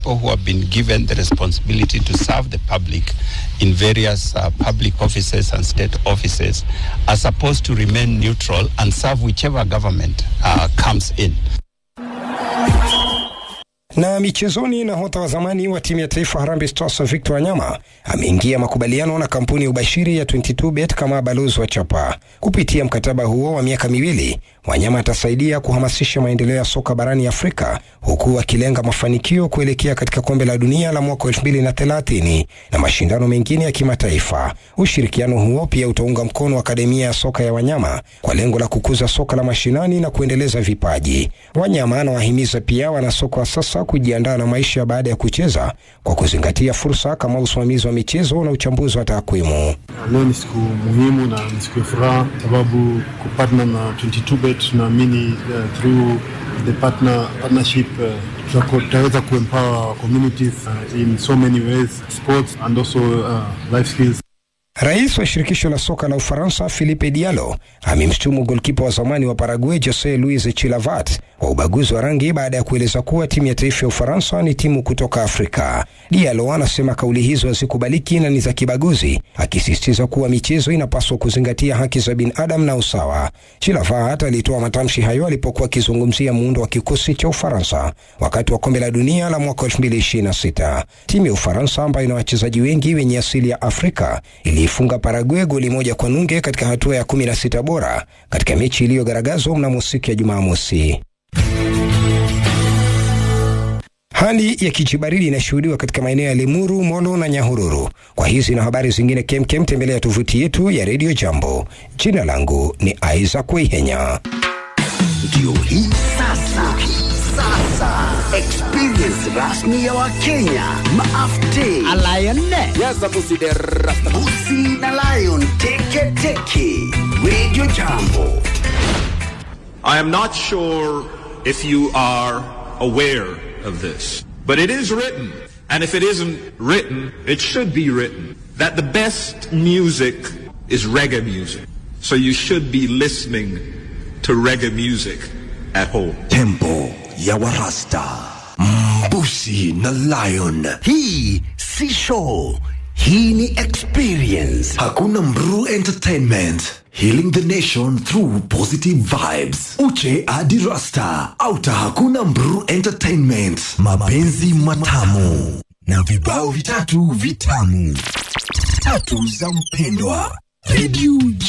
people who have been given the responsibility to serve the public in various uh, public offices and state offices are supposed to remain neutral and serve whichever government uh, comes in. Na michezoni, nahodha wa zamani wa timu ya taifa Harambee Stars Victor Wanyama ameingia makubaliano na kampuni ya ubashiri ya 22bet kama balozi wa chapa. Kupitia mkataba huo wa miaka miwili, Wanyama atasaidia kuhamasisha maendeleo ya soka barani Afrika huku akilenga mafanikio kuelekea katika kombe la dunia la mwaka 2030 na mashindano mengine ya kimataifa. Ushirikiano huo pia utaunga mkono akademia ya soka ya Wanyama kwa lengo la kukuza soka la mashinani na kuendeleza vipaji. Wanyama anawahimiza pia wanasoka wa sasa kujiandaa na maisha baada ya kucheza kwa kuzingatia fursa kama usimamizi wa michezo na uchambuzi wa takwimu. Leo ni siku muhimu na ni siku ya furaha, sababu kupartner na 22bet tunaamini uh, through the partner, partnership uh, tutaweza kuempower our communities uh, in so many ways sports and also uh, life skills. Rais wa shirikisho la soka la Ufaransa Philippe Diallo amemshutumu golkipa wa zamani wa Paraguay Jose Luis Chilavat kwa ubaguzi wa rangi baada ya kueleza kuwa timu ya taifa ya Ufaransa ni timu kutoka Afrika. Diallo anasema kauli hizo hazikubaliki na ni za kibaguzi, akisisitiza kuwa michezo inapaswa kuzingatia haki za binadamu na usawa. Chilavat alitoa matamshi hayo alipokuwa akizungumzia muundo wa kikosi cha Ufaransa wakati wa kombe la dunia la mwaka 2026. Timu ya Ufaransa ambayo ina wachezaji wengi wenye asili ya Afrika iliifunga Paraguay goli moja kwa nunge katika hatua ya 16 bora katika mechi iliyogaragazwa mnamo siku ya Jumamosi. Hali ya kijibaridi inashuhudiwa katika maeneo ya Limuru, Molo na Nyahururu. Kwa hizi na habari zingine kemkem, tembelea tovuti yetu ya Radio Jambo. Jina langu ni Isaac Weihenya. Ndio hii sasa, sasa experience rasmi ya Wakenya maafte Busi na Lion teke teke Radio Jambo. I am not sure if you are aware of this, but it is written, and if it isn't written, it should be written, that the best music is reggae music. So you should be listening to reggae music at home. Tempo ya Warasta, Mbusi na Lion. Hii si show, hii ni experience. Hakuna Mru Entertainment. Healing the nation through positive vibes. Uche hadi Rasta. Auta hakuna Mru Entertainment. Mapenzi matamu na vibao vitatu vitamu tatu za mpendwa. Radio